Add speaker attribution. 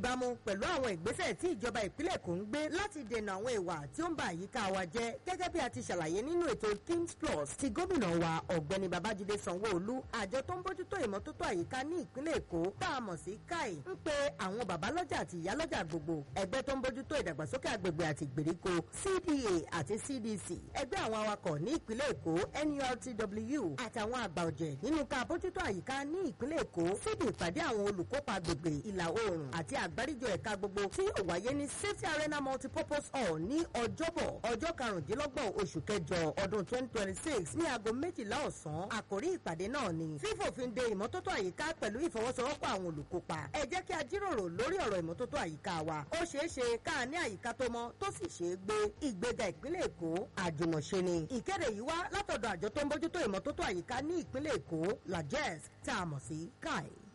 Speaker 1: ìbámu pẹ̀lú àwọn ìgbésẹ̀ tí ìjọba ìpínlẹ̀ Èkó ń gbé láti dènà àwọn ìwà tí ó ń ba àyíká wa jẹ́ gẹ́gẹ́ bí a ti ṣàlàyé nínú ètò Kings Plus ti gómìnà wa ọ̀gbẹ́ni Babájídé Sanwó-Olú àjọ tó ń bójútó ìmọ́tótó àyíká ní ìpínlẹ̀ Èkó tá a mọ̀ sí káì ń pe àwọn babalọ́jà àti ìyálọ́jà gbogbo ẹgbẹ́ tó ń bójútó ìdàgbàsókè àgbègbè àti ìgbèríko CDA àti CDC ẹgbẹ́ àwọn awakọ̀ ní ìpínlẹ̀ Èkó NURTW àtàwọn àgbà ọ̀jẹ̀ nínú ká bójútó àyíká ní ìpínlẹ̀ Èkó síbi ìpàdé àwọn olùkópa agbègbè ìlà oòrùn àti àgbáríjọ ẹ̀ka gbogbo tí ó wáyé ní Safety Arena Multipurpose Hall ní ọjọ́bọ̀ ọjọ́ karùndínlọ́gbọ̀n oṣù kẹjọ ọdún 2026 ní aago méjìlá ọ̀sán àkórí ìpàdé náà ni fífòfin de ìmọ́tótó àyíká pẹ̀lú ìfọwọ́sowọ́pọ̀ àwọn olùkópa ẹ jẹ́ kí a jíròrò lórí ọ̀rọ̀ ìmọ́tótó àyíká wa ó ṣeé ṣe ká ní àyíká tó mọ́ tó sì ṣeé gbé ìgbéga ìpínlẹ̀ Èkó àjùmọ̀ṣe ni ìkéde yìí wá látọ̀dọ̀ àjọ tó ń bójútó ìmọ́tótó àyíká ní ìpínlẹ̀ Èkó lajes tá a mọ̀ sí kai.